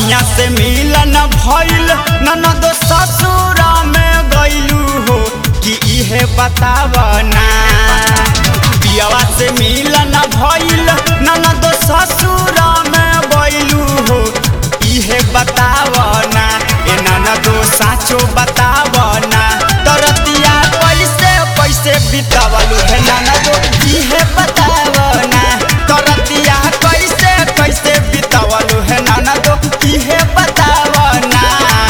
सैया से मिलन भइल ननद ससुरा में गइलू हो कि इहे बतावना पियवा से मिलन भइल ननद ससुरा में गइलू हो इहे बतावना ए ननदो साचो बतावना तरतिया पैसे पैसे बितावलू है ननदो इहे बतावना तरतिया कैसे कैसे बितावलू है ननदो इहे बतावना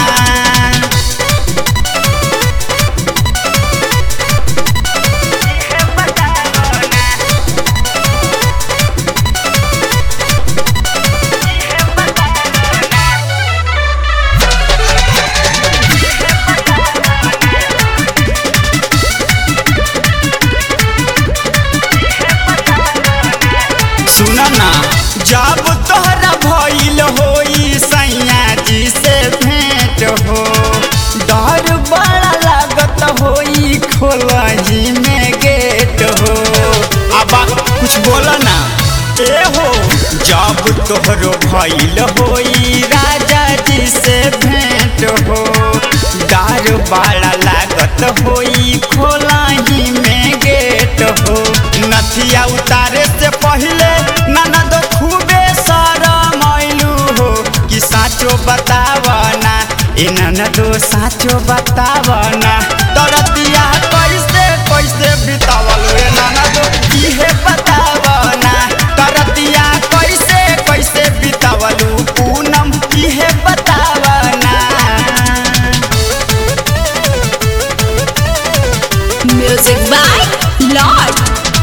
सुन ना जब तोहरा भइल होई सैया जी से भेंट हो डर बड़ा लागत होई खोलही में गेट हो अब कुछ बोला ना ए हो जब तोहरो भइल होई राजा जी से भेंट हो डर बड़ा लागत होई खोलही में गेट हो नथिया उतारे से पहले ननद खूबे शरमैलू हो कि साचो बतावना ए ननदो साचो बतावना तरतिया कैसे कैसे बितावल ए ननदो इहे बतावना तरतिया कैसे कैसे बितावलू पूनम इहे बतावना Music by Lord.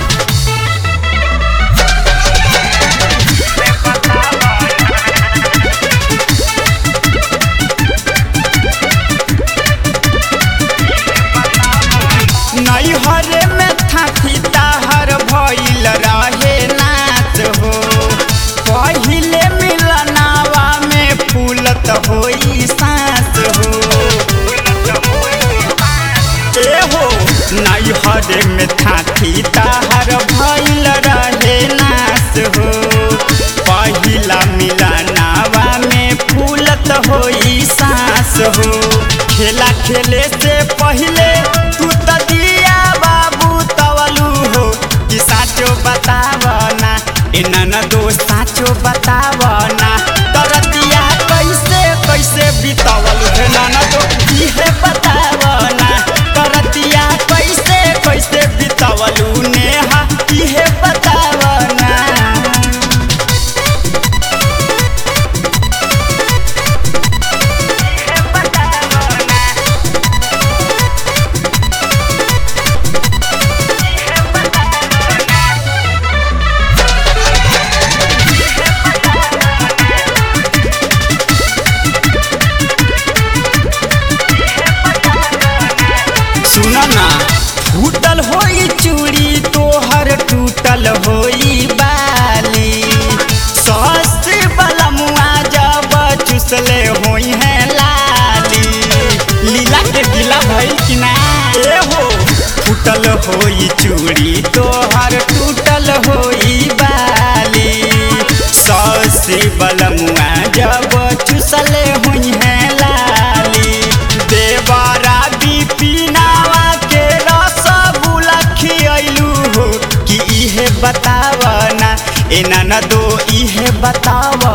नैहरे में थाकी ताहर भइल रहे नाच हो पहिले मिलनावा में फूलत होई सांस हो ए हो नैहरे में थाकी ताहर भइल रहे नाच हो पहिला मिलनावा में फूलत होई सांस हो खेला खेले से पहिले तू त दिया बाबू तवलू हो कि साचो बतावना ए ननदो साचो बतावना तरतिया कैसे कैसे बितावलू हे ननदो इहे बतावना तरतिया कैसे कैसे बितावलू नेहा इहे बतावना सुन ना फूटल होई चूड़ी तोहर टूटल होई बाली सस बलमुआ जब चुसले होई है लाली लीला के दिला भइल कि ना ए हो फूटल होई चूड़ी तोहर टूटल होई बाली सस बलमुआ जब चुसले होई है लाली देवरा बिपिनावा के रसगुल्ला खियलू हो कि इहे बतावना ए ननदो इहे बताव